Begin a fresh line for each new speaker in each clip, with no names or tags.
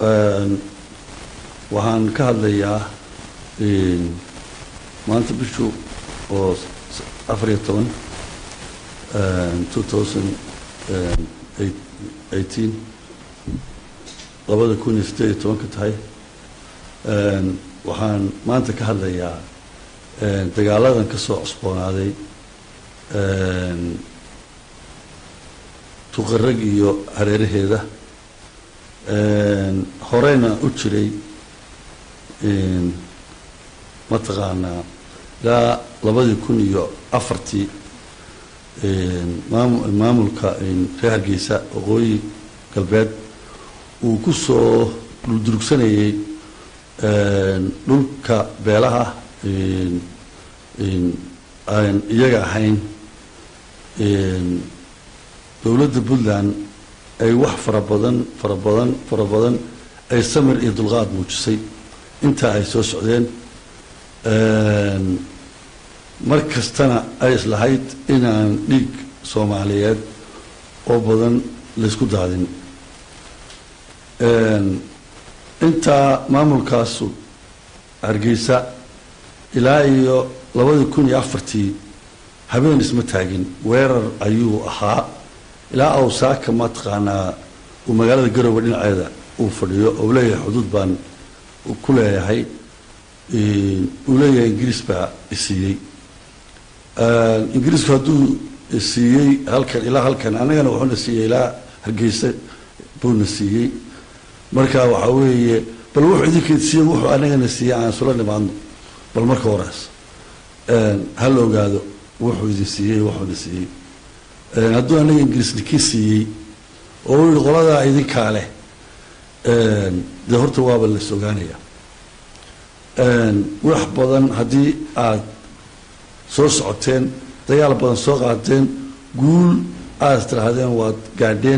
waxaan ka hadlayaa maanta bishu oo afariyo toban two thousand eighteen labada kun iyo siddeed iyo tobanka tahay waxaan maanta ka hadlayaa dagaaladan ka soo cusboonaaday tuqarag iyo hareeraheeda horeyna u jiray mataqaanaa ilaa labadii kun iyo afartii maam maamulka reer hargeysa waqooyi galbeed uu ku soo dhuldurugsanayay dhulka beelaha aan iyaga ahayn dowladda puntland ay wax fara badan fara badan fara badan ay samir iyo dulqaad muujisay intaa ay soo socdeen mar kastana ay islahayd inaan dhiig soomaaliyeed oo badan laysku daadin intaa maamulkaasu hargeysa ilaa iyo labadii kun iyo afartii habeen isma taagin weerar ayuu ahaa ilaa awsaaka mataqaanaa uu magaalada garowe dhinaceeda uu fadhiyo oo leeyahay xuduud baan ku leeyahay uu leeyahay ingiriis baa isiiyey ingiriisku hadduu siiyey halkan ilaa halkan annagana wuxuuna siiyey ilaa hargeysa buuna siiyey marka waxaa weeye bal wuxuu idinkeed siiyey wuxuu anagana siiyey aan isula nimaadno bal marka horeas hala ogaado wuxuu idin siiyey wuxuuna siiyey hadduu anaga ingiriisni kii siiyey oo u yihi qoladaa idinkaa leh dee horta waaba las ogaanaya wax badan haddii aada soo socoteen dagaal badan soo qaateen guul aada istirahdeen waad gaadheen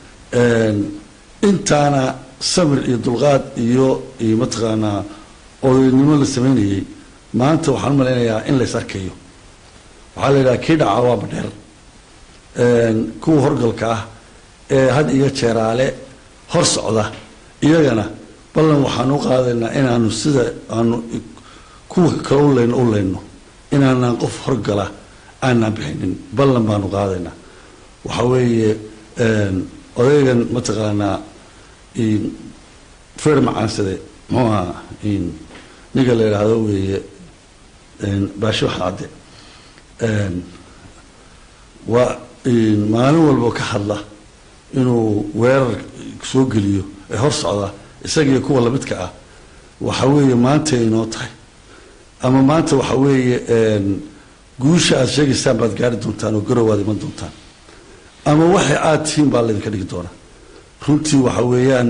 intaana samir iyo dulqaad iyo iyo mataqaanaa odaynimo la sameynayay maanta waxaan u malaynayaa in lays arkayo waxaa la yidhaha kii dhaca waa badheer kuwa horgalka ah ee had iyo jeeraale hor socda iyagana ballan waxaan u qaadaynaa inaanu sida aanu kuwa kale u leyno u leyno inaanaan qof horgala aanaan bixinin ballan baanu qaadaynaa waxa weeye odaygan mataqaanaa fer macaansade muxuu ahaa ninka la yidhaahdo weeye baashe wax cadde waa maalin walba ka hadla inuu weerar soo geliyo ee hor socda isagiiyo kuwa lamidka ah waxa weeye maantay inoo tahay ama maanta waxa weeye guusha aada sheegaysaan baad gaari doontaan oo garow aad iman doontaan ama waxay aada tihiin baa laydinka dhigi doonaa runtii waxa weeyaan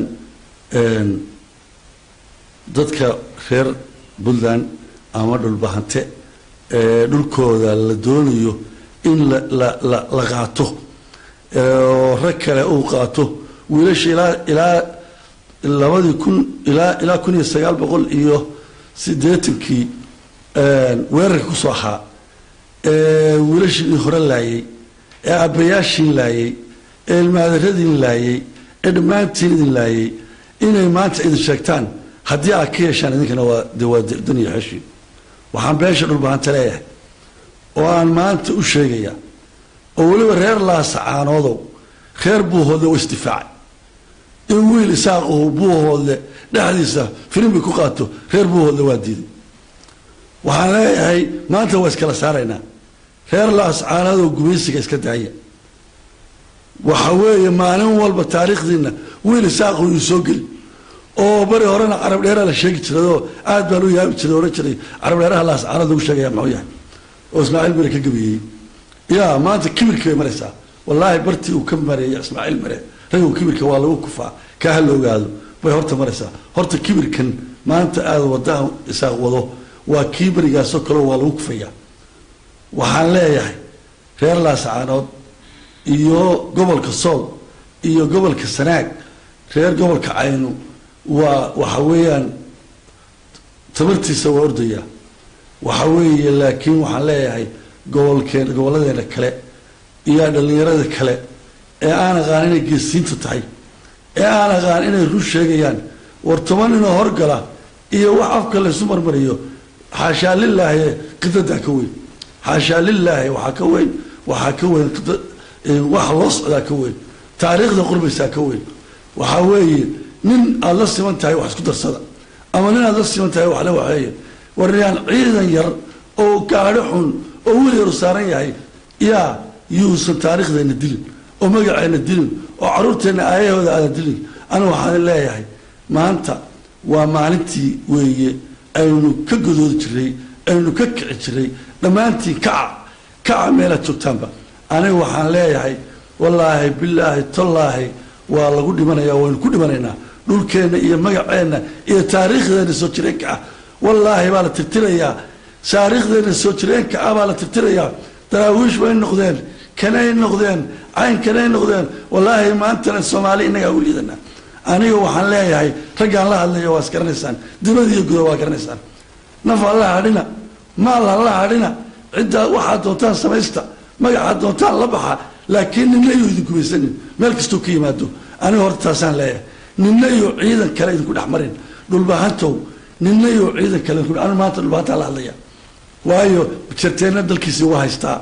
dadka reer puntland ama dhulbahante ee dhulkooda la doonayo in la la la la qaato oo rag kale uu qaato wiilasha ilaa ilaa labadii kun ilaa ilaa kun iyo sagaal boqol iyo siddeetankii weerarka kusoo ahaa ee wiilashii hore laayay ee aabbayaashiin laayay ee ilmaadaradiin laayay ee dhammaantiin idin laayay inay maanta idin sheegtaan haddii aad ka yeeshaan idinkana waa de waa dan iyo xeshii waxaan beesha dhulbahanta leeyahay oo aan maanta u sheegaya oo weliba reer laasacaanoodow reer buuhoodle wa isdifaacay in wiil isaaq uu buuhoodle dhexdiisa firimbi ku qaato reer buuhoodle waa diiday waxaan leeyahay maanta waa iskala saaraynaa reer laascaanoodoo gumaysiga iska daaya waxa weeye maalin walba taariikhdiina wiil isaaq uu soo geli oo bari horena carab dheeraa la sheegi jiradoo aad baan u yaabi jiray ohan jiray carab dheeraha laascaanood lagu sheegaya muxuu yahay oo ismaaciil mare ka gabiyey ya maanta kibirkii bay maraysaa wallaahi bartii uu ka mareeyay ismaaciil mare raggu kibirka waa lagu kufaa kaa ha la ogaado bay horta maraysaa horta kibirkan maanta aada wadaan isaaq wado waa kii berigaasoo kaleo waa lagu kufayaa waxaan leeyahay reer laasacaanood iyo gobolka sool iyo gobolka sanaag reer gobolka caynu waa waxa weeyaan tabartiisa waa ordaya waxa weeye laakiin waxaan leeyahay gobolkeen gobolladeena kale iyo dhallinyarada kale ee aan aqaan inay geesiinta tahay ee aan aqaan inay run sheegayaan war toban inoo horgala iyo wax afka laysu marmariyo xaashaa lilaahi qidadaa ka weyn xaashaa lilaahi waxaa ka weyn waxaa ka weyn waxa loo socdaa ka weyn taariikhda qurbaysaa ka weyn waxaa weeye nin aada la siman tahay wax isku darsada ama nin aada la siman tahay wax la waxeeye wariyaan ciidan yar oo gaadho xun oo weli yaru saaran yahay yaa yuusan taariikhdeena dilin oo magaceena dilin oo caruurteenna aayahooda aadan dilin anigu waxaan leeyahay maanta waa maalintii weeye aynu ka godoodi jiray aynu ka kici jiray dhammaantiin kaca kaca meelaad joogtaanba aniga waxaan leeyahay wallaahi bilaahi tallaahi waa lagu dhimanaya waynu ku dhimanaynaa dhulkeenna iyo magaceenna iyo taariikhdeena soo jireenka ah wallaahi baa la tirtirayaa taariikhdeena soo jireenka ah baa la tirtirayaa daraawiish bay noqdeen kanay noqdeen cayn kanay noqdeen wallaahi maantana soomaali innagaa u liidanaa aniga waxaan leeyahay raggaan la hadlayo waa is garanaysaan dibad iyo guda waa garanaysaan naf alla hadhina maal alla hadhina ciddaa waxaad doontaan samaysta magacaad doontaan la baxa laakiin ninna iyo idinku maysanin meel kastuu ka yimaado aniga horta taasaan leeyahay ninna iyo ciidan kale idinku dhex marin dhulbahantow ninna iyo ciidan kale idinku anigu maanta dhulbahantaan la hadlaya waayo jarteenna dalkiisii waa haystaa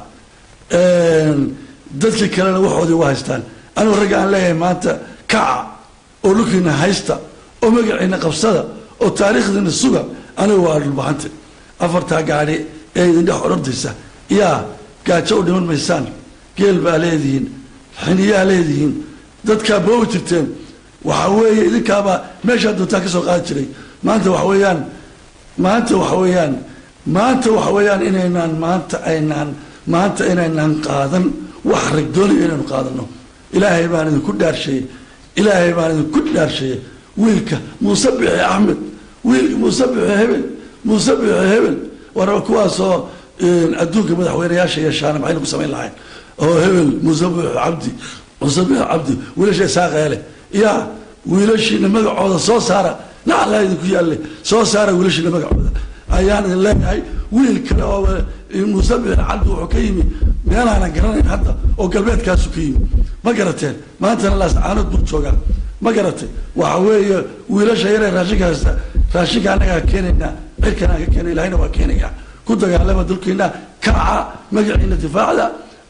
dadkii kalena waxoodii waa haystaan anigu ragga aan leeyahay maanta kaca oo dhulkiina haysta oo magaciina qabsada oo taariikhdiina suga anigu waa dhulbahante afartaa gaadhi ee idin dhex odhantaysa yaa gaajo u dhiman maysaan geel baa leedihiin xiniyaa leedihiin dadkaa boobi jirteen waxa weeye idinkaabaa meeshaa doontaa ka soo qaadi jiray maanta waxa weeyaan maanta waxa weeyaan maanta waxa weeyaan inaynaan maanta aynaan maanta inaynaan qaadan wax rag doonayo inaynu qaadano ilaahay baan idinku dhaarsheeyey ilaahay baan idinku dhaarsheeyey wiilka muuse bixi axmed wiil muuse bixi hebel muuse bixi hebel war kuwaasoo adduunka madaxweynayaasha yeeshaana maxaynu ku samayn lahayn oo hebel muuse bixi cabdi muuse bixi cabdi wiilasha isaaqeele yaa wiilashiina magacooda soo saara naclaa idinku yaalle soo saara wiilashiina magacooda ayaan idin leeyahay wiil kale oo muuse bixi cabdi wuxuu ka yimi meelaanan garanayn hadda oo galbeedkaasu ka yimi ma garateen maantana laascaanood buu joogaa ma garatay waxa weeye wiilasha yaree raashinka haysta raashinka annagaa keenaynaa cirkanaan ka keena ilahayna waa keenaya ku dagaalama dulkiina kaca magaciina difaacda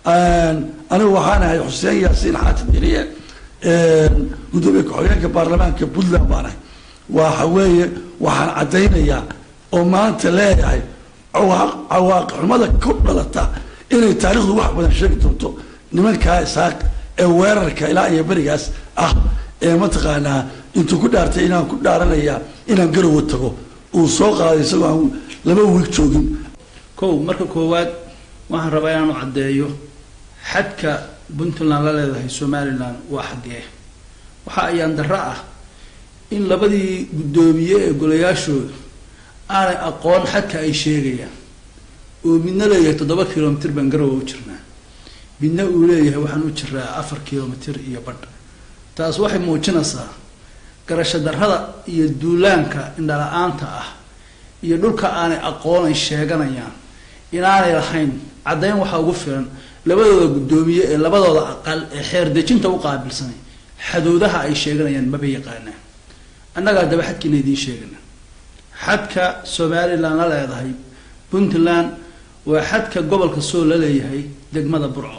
anigu waxaan ahay xuseen yaasiin xaatim diliye gudoomiye ku-xigeenka baarlamaanka puntland baan ahay waxa weeye waxaan caddaynayaa oo maanta leeyahay cawaaqi xumada ku dhalata inay taarikhdu wax badan sheegi doonto nimankaa isaaq ee weerarka ilaa iyo berigaas ah ee mataqaanaa intuu ku dhaartay inaan ku dhaaranaya inaan garowa tago uu soo qaaday isagoo aan laba wiig joogin
kow marka koowaad waxaan rabaa inaanu caddeeyo xadka puntland la leedahay somalilan waa xaggee waxa ayaan darro ah in labadii guddoomiye ee golayaashooda aanay aqoon xadka ay sheegayaan oo midna leeyahay toddoba kilomitr baan garowa u jirnaa midna uu leeyahay waxaan u jiraa afar kilomitr iyo badh taas waxay muujinaysaa garasho darrada iyo duulaanka indhala-aanta ah iyo dhulka aanay aqoon ay sheeganayaan inaanay lahayn caddayn waxaa ugu filan labadooda guddoomiye ee labadooda aqal ee xeer dejinta u qaabilsanay xadoodaha ay sheeganayaan maba yaqaanaan annagaa daba xadkiina idiin sheegana xadka somalilan la leedahay puntland waa xadka gobolka soo la leeyahay degmada burco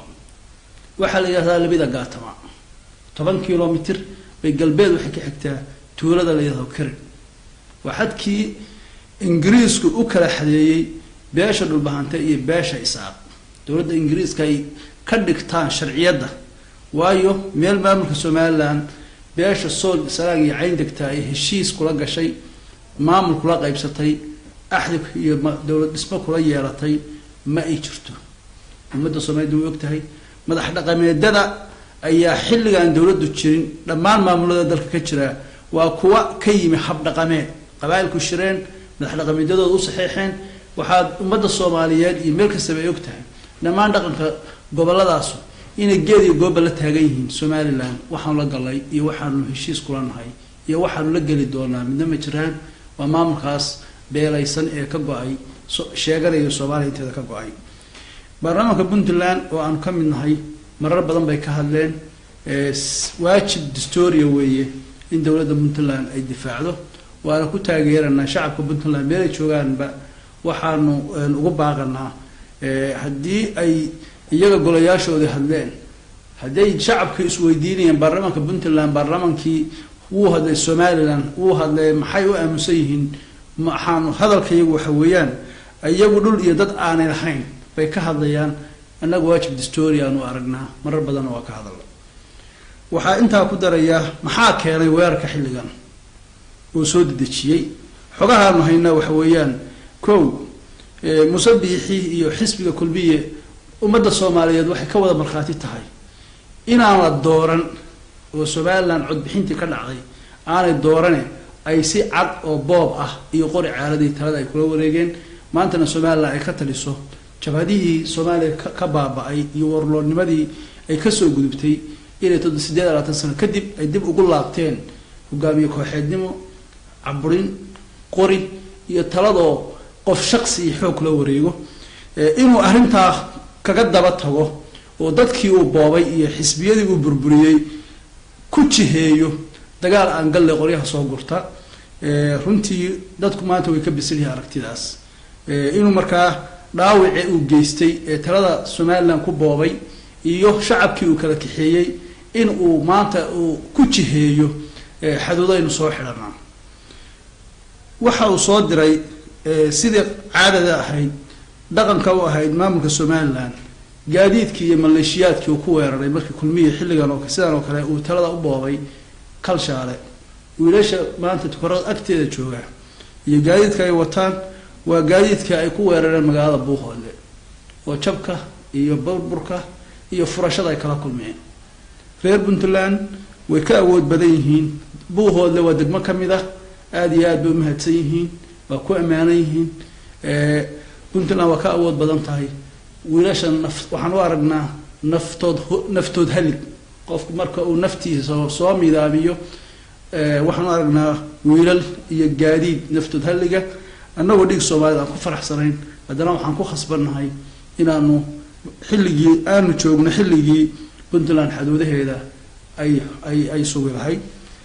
waxaa la yidhahdaa labida gaatama toban kilomitr bay galbeed waxay ka xigtaa tuulada la yidhahdo karin waa xadkii ingiriisku u kala xadeeyey beesha dhulbahante iyo beesha isaaq dowladda ingiriiska ay ka dhigtaan sharciyadda waayo meel maamulka somalilan beesha sool saraag iyo cayn degtaa ay heshiis kula gashay maamul kula qaybsatay axdi iyo dowlad dhismo kula yeelatay ma ay jirto ummadda soomaalida way og tahay madax dhaqameedada ayaa xilligaan dowladdu jirin dhammaan maamulada dalka ka jira waa kuwa ka yimi hab dhaqameed qabaailku shireen madax dhaqameedyadooda u saxeexeen waxaad ummadda soomaaliyeed iyo meel kastaba ay og tahay dhammaan dhaqanka gobolladaasu inay geed iyo gooba la taagan yihiin somalilan waxaanu la galay iyo waxaanu heshiis kula nahay iyo waxaanu la geli doonaa midna ma jiraan waa maamulkaas beelaysan ee ka go-ay sheeganaya soomaaliya inteeda ka go-ay baarlamaanka puntland oo aanu ka mid nahay marar badan bay ka hadleen waajib distoria weeye in dowladda puntland ay difaacdo waana ku taageeranaa shacabka puntland meelay joogaanba waxaanu ugu baaqanaa haddii ay iyaga golayaashoodii hadleen hadday shacabka isweydiinayeen baarlamaanka puntland baarlamaankii wuu hadlay somalilan wuu hadlay maxay u aaminsan yihiin maxaanu hadalka iyagu waxa weeyaan iyagu dhul iyo dad aanay lahayn bay ka hadlayaan annaga waajib distory aanu aragnaa marar badanna waa ka hadalla waxaa intaa ku darayaa maxaa keenay weerarka xilligan oo soo dedejiyey xogahaanu haynaa waxa weeyaan kow musabiixii iyo xisbiga kulmiye ummadda soomaaliyeed waxay ka wada markhaati tahay inaan la dooran oo somalilan codbixintii ka dhacday aanay doorane ay si cad oo boob ah iyo qori caaladii talada ay kula wareegeen maantana somalilan ay ka taliso jabhadihii soomaaliya ka baaba-ay iyo warloodnimadii ay kasoo gudubtay inay todo sideed labaatan sano kadib ay dib ugu laabteen hogaamiye kooxeednimo caburin qori iyo taladoo qof shaqsi iyo xoog kula wareego inuu arrintaa kaga daba tago oo dadkii uu boobay iyo xisbiyadii uu burburiyey ku jiheeyo dagaal aan galle qoryaha soo gurta runtii dadku maanta way ka bisan yihiin aragtidaas inuu markaa dhaawici uu geystay ee talada somalilan ku boobay iyo shacabkii uu kala kaxeeyey in uu maanta uu ku jiheeyo xaduudaynu soo xidhanaa waxa uu soo diray sidii caadada ahayd dhaqanka u ahayd maamulka somalilan gaadiidkii iyo maleeshiyaadkii uu ku weeraray markii kulmiya xilligan oo sidan oo kale uu talada u boobay kalshaale wiilasha maanta tukarada agteeda jooga iyo gaadiidka ay wataan waa gaadiidka ay ku weerareen magaalada buuhoodle oo jabka iyo burburka iyo furashada ay kala kulmeen reer puntland way ka awood badan yihiin buuhoodle waa degmo ka mid ah aada iyo aad bay umahadsan yihiin waa ku ammaanan yihiin puntland waa ka awood badan tahay wiilasha naf waxaan u aragnaa naftood naftood halig qofku marka uu naftiisa soo midaamiyo waxaan u aragnaa wiilal iyo gaadiid naftood halliga annagoo dhig soomaalida aan ku faraxsanayn haddana waxaan ku khasbannahay inaanu xilligii aanu joogno xilligii puntland xaduudaheeda ay ay ay sugi lahayd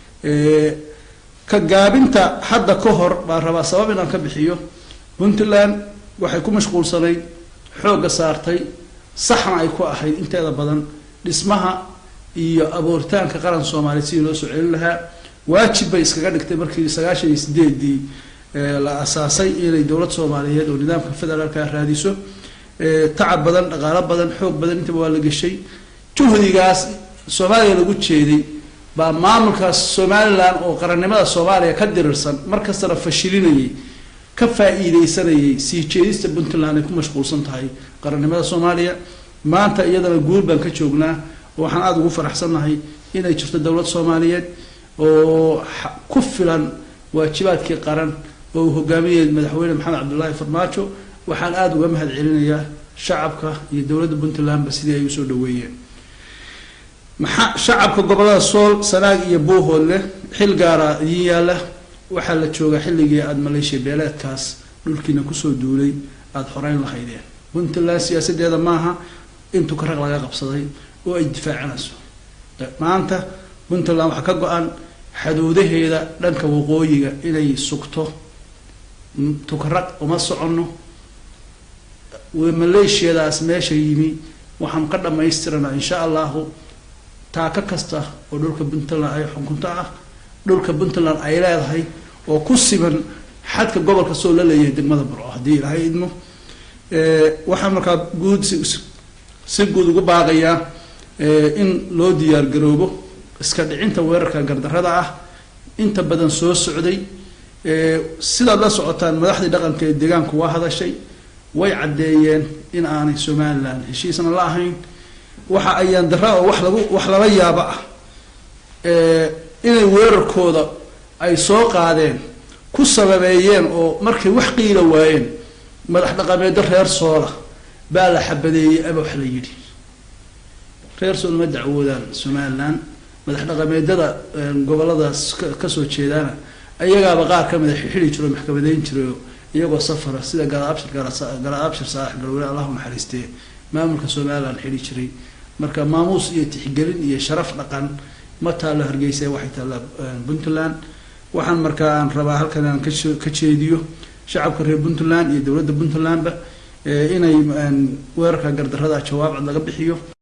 ka gaabinta hadda ka hor baan rabaa sabab inaan ka bixiyo puntland waxay ku mashquulsanayd xoogga saartay saxna ay ku ahayd inteeda badan dhismaha iyo abuuritaanka qaran soomaaliya sidii loo soo celin lahaa waajib bay iskaga dhigtay markii sagaashan iyo sideedii la asaasay inay dowlad soomaaliyeed oo nidaamka federaalka raadiso tacab badan dhaqaalo badan xoog badan intaba waa la geshay juhdigaas soomaaliya lagu jeeday baa maamulkaas somalilan oo qarannimada soomaaliya ka dirirsan markastana fashilinayay ka faa-iideysanayay sii jeedista puntland ay ku mashquulsan tahay qarannimada soomaaliya maanta iyadana guul baan ka joognaa waxaan aada ugu faraxsannahay inay jirto dowlad soomaaliyeed oo ku filan waajibaadkii qaran oo uu hogaaminayay madaxweyne maxamed cabdullaahi farmaajo waxaan aada uga mahad celinayaa shacabka iyo dowladda puntlandba sidii ay usoo dhaweeyeen maxaa shacabka gobolada sool sanaag iyo buuhoodle xil gaara idiin yaalla waxaa la joogaa xilligii aada maleeshiya beeleedkaas dhulkiina kusoo duulay aada xoreyn lahaydeen puntland siyaasadeeda maaha in tukaraq laga qabsaday oo ay difaacanayso maanta puntland waxaa ka go-an xaduudaheeda dhanka waqooyiga inay sugto tukaraq uma soconno maleeshiyadaas meesha yimi waxaan ka dhamaystiranaa insha allahu taaka kasta oo dhulka puntland ay xukunto ah dhulka puntland ay leedahay oo ku siman xadka gobolka soo la leeyahay degmada burco haddii ilaahay idmo waxaan markaa guud si guud ugu baaqayaa in loo diyaar garoobo iska dhicinta weerarka gardarada ah inta badan soo socday sidaad la socotaan madaxdii dhaqanka ee deegaanku waa hadashay way caddeeyeen in aanay somalilan heshiisna la ahayn waxa ayaan dara oo wax lagu wax lala yaabo ah inay weerarkooda ay soo qaadeen ku sababeeyeen oo markay wax qiila waayeen madax dhaqameedyo reer soola baa la xabadeeyey ama wax la yidhi reer sool ma dacwoodaan somalilan madax dhaqameedyada goboladaas kasoo jeedaana ayagaaba qaar ka mida xili jiro maxkamadeyn jirayo iyagoo safara sida galaabshir galaabshir saalax galweyne allahu naxariistee maamulka somalilan xili jiray marka maamuus iyo tixgelin iyo sharaf dhaqan ma taallo hargeysa waxay taallaa puntland waxaan markaa aan rabaa halkan aan kasoo ka jeediyo shacabka reer puntland iyo dowladda puntlandba inay weerarka gardarrada jawaab cad laga bixiyo